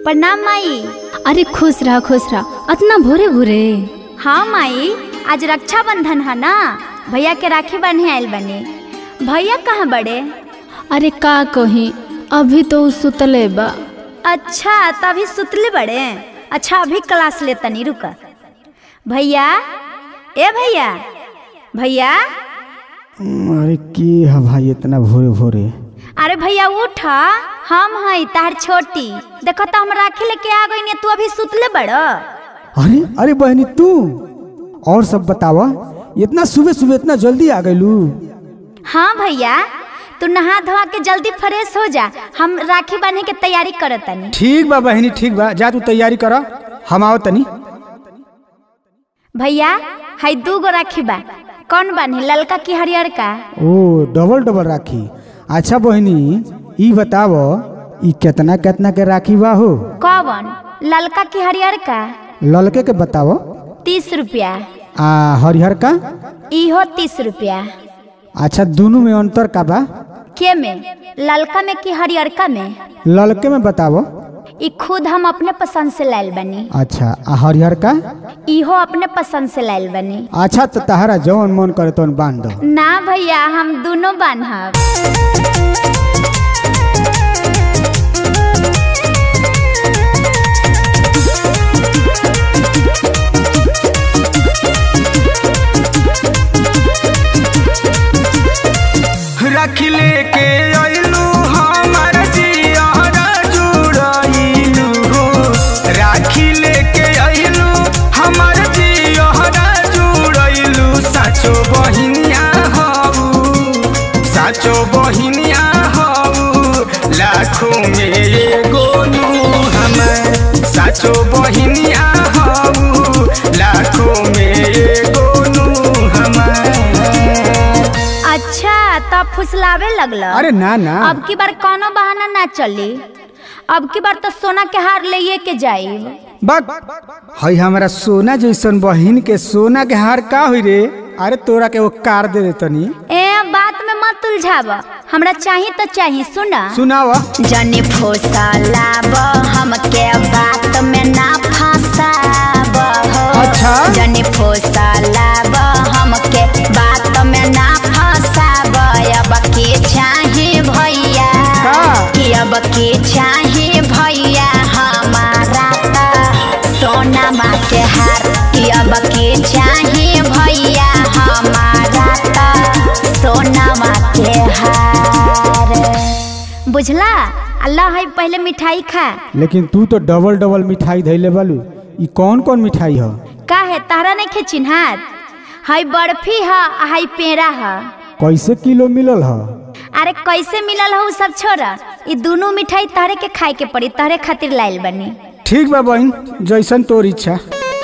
प्रणाम माई अरे खुश रह खुश रह अतना भोरे भोरे हाँ माई आज रक्षाबंधन है ना भैया के राखी बांधे आयल बने भैया कहाँ बड़े अरे का कही अभी तो उ सुतले बा अच्छा तभी सुतले बड़े अच्छा अभी क्लास ले तनी रुक भैया ए भैया भैया अरे की है भाई इतना भोरे भोरे अरे भैया उठ हम हई तार छोटी देखो तो हम राखी लेके आ गई तू अभी सुतले बड़ अरे अरे बहनी तू और सब बतावा इतना सुबह सुबह इतना जल्दी आ गईलू हाँ भैया तू नहा धोआ के जल्दी फ्रेश हो जा हम राखी बांधे के तैयारी करत तनी ठीक बा बहनी ठीक बा जा तू तैयारी कर हम आओ तनी भैया हई दू गो राखी बा कौन बांधी ललका की हरियर का ओ डबल डबल राखी अच्छा बहनी ई बताव ई कितना कितना के राखी बा हो कौन ललका की हरियर का ललके के बताव तीस रुपया आ हरिहर का इहो तीस रुपया अच्छा दोनों में अंतर का बा के में ललका में कि हरियरका में ललके में बताव ई खुद हम अपने पसंद से लायल बनी अच्छा आ हरिहर का इहो अपने पसंद से लायल बनी अच्छा तो तहरा जवन मन करे तवन बांध दो ना भैया हम दोनों बांधब राखी लेके अइलू हमार जियारा जुड़ाइलू हो राखी लेके अइलू हमार जियारा जुड़ाइलू साचो बहिनिया हऊ साचो बहिनिया हऊ लाखों में एगो नू हमार साचो बहिनिया हऊ लाखों में एगो नू हमार अच्छा तब फुसलावे लगल अरे ना ना अब की बार कोनो बहाना ना चली अब की बार तो सोना के हार ले के जाइब बक हई हमारा सोना जैसन बहिन के सोना के हार का हुई रे अरे तोरा के वो कार दे दे तनी ए बात में मत उलझाब हमरा चाही तो चाही सुना सुनावा जनी फुसलाब हमके बात में ना फंसाब हो अच्छा। जनी फुसलाब हमके बात में ना फंसाब अब के चाही भैया का? कि अब के चाही भैया हमारा त सोना माँ के हार कि अब के चाही भैया हमारा त सोना माँ के हार बुझला अल्लाह है पहले मिठाई खा लेकिन तू तो डबल डबल मिठाई धैले बालू ई कौन कौन मिठाई ह का है तारा नहीं खे चिन्हात हई बर्फी है आ हई पेड़ा है कैसे किलो मिलल ह अरे कैसे मिलल हो सब छोरा ई दोनों मिठाई तहरे के खाए के पड़ी तहरे खातिर लाइल बनी ठीक बा बहन जैसन तोर इच्छा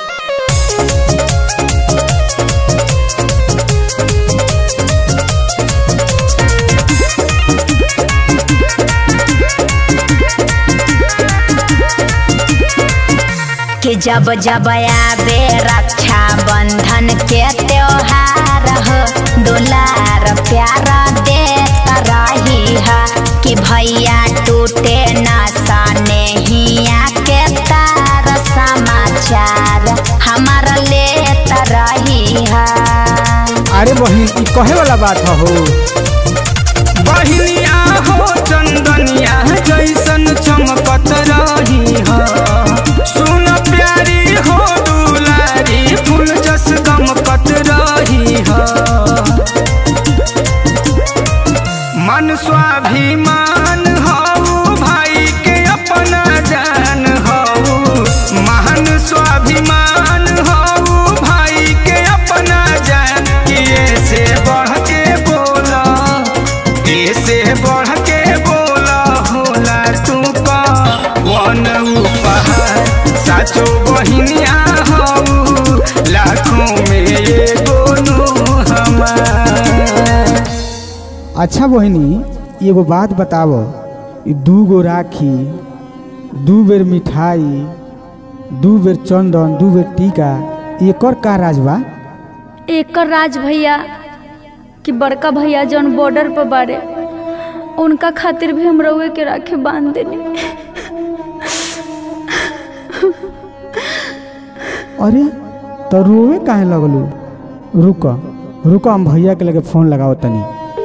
कि जब जब आवे रक्षा बंधन के त्योहार हो दुलार प्यार देता रही है कि भैया टूटे न सने हिया के तार समाचार हमारा लेता रही है अरे बहन ई कहे वाला बात ह हो बहिनिया हो चंदनिया जैसन चमकत रही हो सुन प्यारी हो दुलारी फूल जस गमकत रही हो मन स्वाभिमान हो भाई के अपना जान हो महान स्वाभिमान हो भाई के अपना जान किए से बढ़ के बोला से बढ़ के बोला होला तू का वन उपहार साचो बहिनिया हऊ लाखों में एगो नु हमार अच्छा बहिनी एगो बात बताव ई दू गो राखी दू बेर मिठाई दू बेर चंदन दू बेर टीका एकर का राज बा एकर राज भैया कि बड़का भैया जौन बॉर्डर पर बारे उनका खातिर भी हम रउए के राखे बांध देनी अरे तो रोवे काहे लगलू रुक रुक हम भैया के लगे फोन लगाओ तनी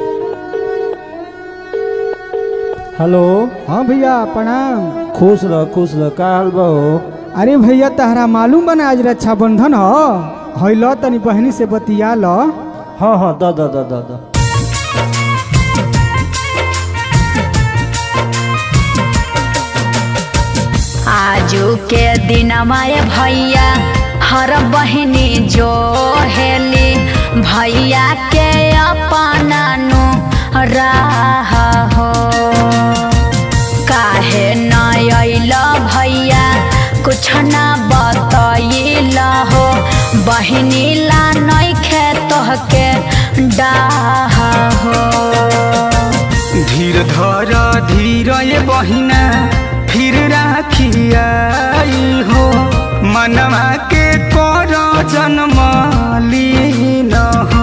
हेलो हाँ भैया प्रणाम खुश रह खुश रह का हाल बा हो अरे भैया तहरा मालूम बना आज रक्षाबंधन ह है ल तनी बहनी से बतिया ल हाँ हाँ द द द द द आजू के दिन माए भैया हर बहिनी जो हेली भैया के अपना नु राह हो काहे न अइल भैया कुछ न बतैल हो बहिनी ला नइखे तोहके डाह हो धीर धर धीर ये बहिना फिर राखियाई हो मनवा के कर जन्म लीन हो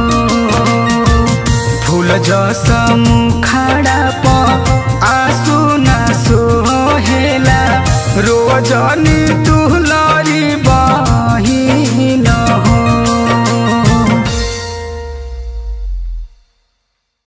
फूल जस मुखाड़ा प आंसू न सोहेला रोजनी तू